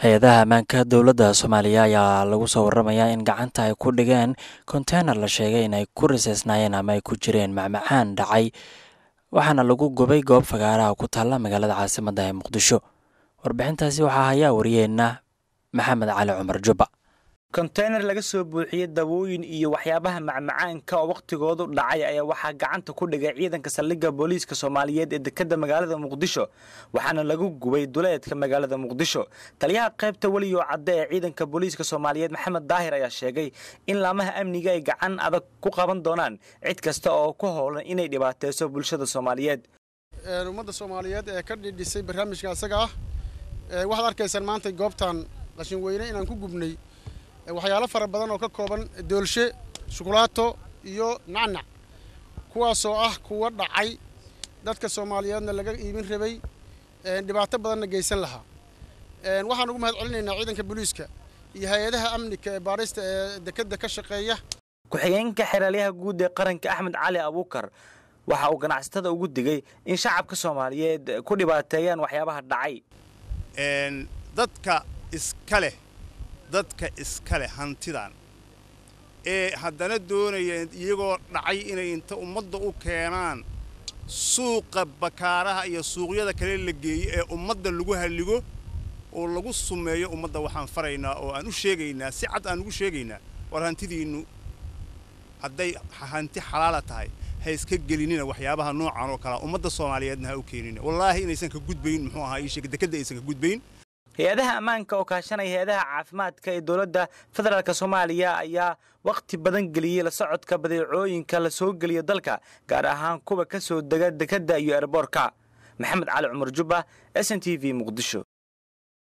hay-adaha ammaanka dowladda soomaaliya ayaa lagu soo waramayaa in gacanta ay ku dhigeen konteynar la sheegay in ay ku riseysnaayeen ama ay ku jireen macmacaan dhacay waxaana lagu gubay goob fagaaraha ku taalla magaalada caasimadda ee muqdisho warbixintaasi waxaa hayaa wariyeenna maxamed cali cumar jubba konteynar laga soo buuxiyey dabooyin iyo waxyaabaha macmacaanka oo wakhtigoodu dhacay ayaa waxaa gacanta ku dhigay ciidanka saldhigga booliiska soomaaliyeed ee dekedda magaalada muqdisho waxaana lagu gubay duleedka magaalada muqdisho taliyaha qaybta weliyo cadde ee ciidanka booliiska soomaaliyeed maxamed daahir ayaa sheegay in laamaha amniga ay gacan adag ku qaban doonaan cid kasta oo ku howlan inay dhibaateyso bulshada soomaaliyeed ummadda soomaaliyeed ee ka dhidhisay barnaamijka isaga ah waxaad arkaysaan maanta goobtan qashin weyne inaan ku gubnay waxyaalo fara badan oo ka kooban doolshe shukulaato iyo nacnac kuwaasoo ah kuwa dhacay dadka soomaaliyeedna laga iibin rabay dhibaato badanna geysan lahaa waxaan ugu mahad celinaynaa ciidanka booliiska iyo hay-adaha amnika ee baadhista ee dekedda ka shaqeeya ku-xigeenka xeraalyaha guud ee qaranka axmed cali abuukar waxa uu ganacsatada ugu digay in shacabka soomaaliyeed ku dhibaateeyaan waxyaabaha dhacay dadka iska leh dadka iska leh hantidan ee haddana doonaya iyagoo dhacay inay inta ummadda u keenaan suuqa bakaaraha iyo suuqyada kale la geeyo ee ummadda lagu halligo oo lagu sumeeyo ummadda waxaan faraynaa oo aan u sheegaynaa si cad aan ugu sheegaynaa war hantidiinnu hadday hanti xalaala tahay ha iska gelinina waxyaabaha noocan oo kalea ummadda soomaaliyeedna ha u keenina wallaahi inaysan ka gudbayn muxuu ahaa ii sheeg dekedda aysan ka gudbayn hay-adaha ammaanka oo kaashanaya hay-adaha caafimaadka ee dowladda federaalk soomaaliya ayaa wakhti badan geliyey la socodka badeecooyinka la soo geliya dalka gaar ahaan kuwa ka soo dega dekedda iyo erboorka maxamed cali cumar jubba s n t v muqdisho